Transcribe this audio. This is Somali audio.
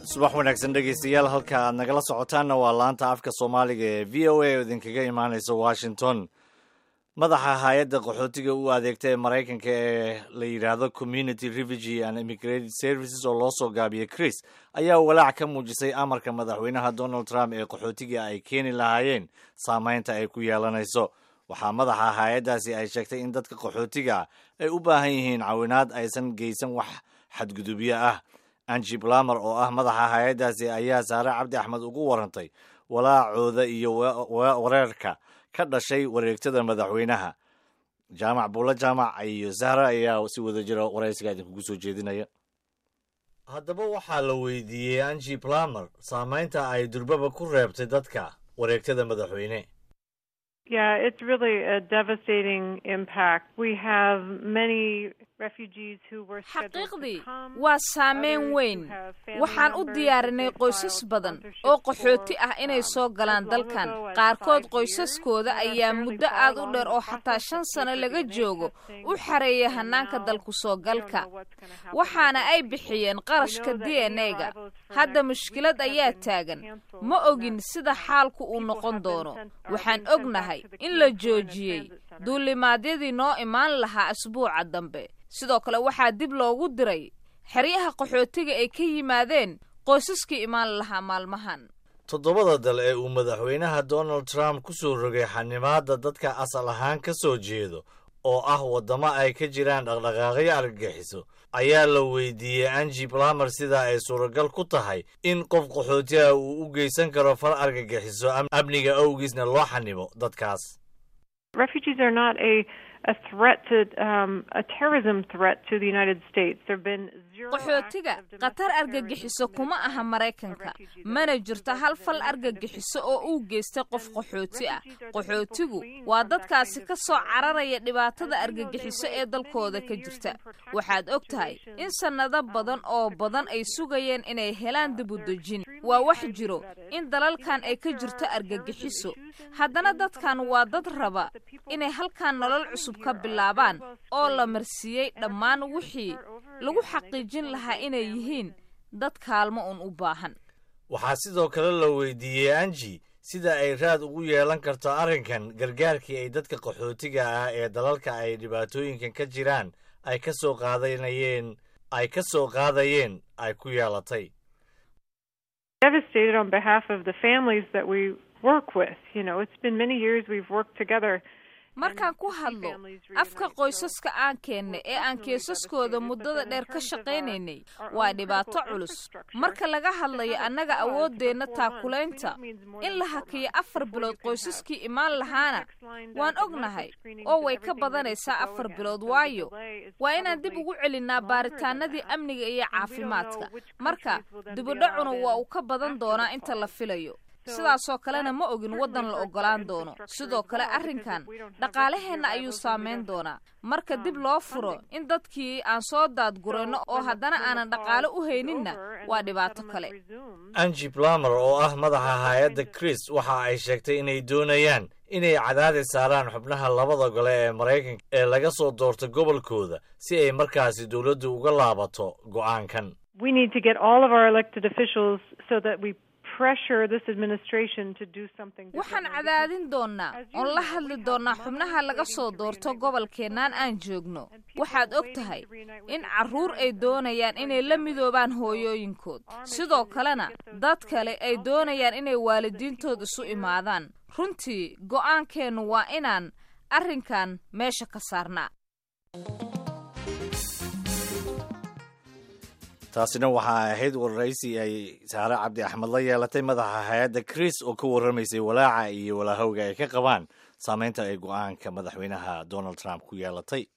subax wanaagsan dhegaystayaal halka aad nagala socotaanna waa laanta afka soomaaliga ee v o a oo idinkaga imaanaysa washington madaxa hay-adda qaxootiga u adeegta ee maraykanka ee la yidhaahdo community refugee and immigrated services oo loo soo gaabiyey chris ayaa walaac ka muujisay amarka madaxweynaha donald trump ee qaxootiga ay keeni lahaayeen saameynta ay ku yeelanayso waxaa madaxa hay-addaasi ay sheegtay in dadka qaxootiga ay u baahan yihiin cawinaad aysan geysan wax xadgudubyo ah angi blamer oo ah madaxa hay-addaasi ayaa saare cabdi axmed ugu warantay walaacooda iyo wareerka ka dhashay wareegtada madaxweynaha jaamac buulla jaamac iyo zahra ayaa si wada jira waraysiga idinkugu soo jeedinaya haddaba waxaa la weydiiyey angi blamer saameynta ay durbaba ku reebtay dadka wareegtada madaxweyne Yeah, it's really a devastating impact. We have many refugees who were xaqiiqdii waa saameyn weyn waxaan u diyaarinay qoysas badan oo qaxooti ah inay soo galaan dalkan qaarkood qoysaskooda ayaa muddo aad u dheer oo xataa shan sano laga joogo u xareeya hanaanka dalku soo galka waxaana ay bixiyeen qarashka d n a-ga hadda mushkilad ayaa taagan ma ogin sida xaalku uu noqon doono waxaan ognahay in la joojiyey duulimaadyadii noo imaan lahaa asbuuca dambe sidoo kale waxaa dib loogu diray xeryaha qaxootiga ay ka yimaadeen qoysaskii imaan lahaa maalmahan toddobada dal ee uu madaxweynaha donald trump ku soo rogay xanimaadda dadka asal ahaan ka soo jeedo oo ah waddamo ay ka jiraan dhaqdhaqaaqyo argagixiso ayaa la weydiiyey angi blamer sida ay suuragal ku tahay in qof qaxootiha uu u geysan karo fal argagixiso amniga awgiisna loo xanimo dadkaas refugees are not a a threat to um, a terrorism threat to the United States. There've been zero qaxootiga khatar argagixiso kuma aha maraykanka mana jirto hal fal argagixiso oo uu geystay qof qaxooti ah qaxootigu waa dadkaasi ka soo cararaya dhibaatada argagixiso ee dalkooda ka jirta waxaad og tahay in sannado badan oo badan ay sugayeen inay helaan dibudejin waa wax jiro in dalalkan ay ka jirto argagixiso haddana dadkan waa dad raba inay halkan nolol cusub ka bilaabaan oo la marsiiyey dhammaan wixii lagu xaqiijin lahaa inay yihiin dad kaalmo un u baahan waxaa sidoo kale la weydiiyey angi sida ay raad ugu yeelan karto arrinkan gargaarkii ay dadka qaxootiga ah ee dalalka ay dhibaatooyinkan ka jiraan ay ka soo qaadanayeen ay ka soo qaadayeen ay ku yeelatay devastated on behalf of the families that we work with. You know, it's been many years we've worked together. markaan ku hadlo afka qoysaska aan keennay ee aan keesaskooda muddada dheer ka shaqaynaynay waa dhibaato culus marka laga hadlayo annaga awooddeenna taakulaynta in la hakiyo afar bilood qoysaskii imaan lahaana waan ognahay oo way ka badanaysaa afar bilood waayo waa inaan dib ugu celinnaa baaritaanadii amniga iyo caafimaadka marka dibudhacuna waa uu ka badan doonaa inta la filayo sidaasoo kalena ma ogin waddan la oggolaan doono sidoo kale arrinkan dhaqaalaheenna ayuu saamayn doonaa marka dib loo furo in dadkii aan soo daadgurayno oo haddana aanan dhaqaale u hayninna waa dhibaato kale angi blamer oo ah madaxa hay-adda chris waxa ay sheegtay inay doonayaan inay cadaadis saaraan xubnaha labada gole ee maraykanka ee laga soo doorto gobolkooda si ay markaasi dowladdu uga laabato go'aankan waxaan cadaadin doonnaa oon la hadli doonnaa xubnaha laga soo doorto gobolkeennaan aan joogno waxaad og tahay in carruur ay doonayaan inay la midoobaan hooyooyinkood sidoo kalena dad kale ay doonayaan inay waalidiintood isu imaadaan runtii go'aankeennu waa inaan arrinkan meesha ka saarnaa taasina waxaa ahayd waraysi ay saare cabdi axmed la yeelatay madaxa hay-adda chris oo ka warramaysay walaaca iyo walaahowga ay ka qabaan saameynta ay go'aanka madaxweynaha donald trump ku yeelatay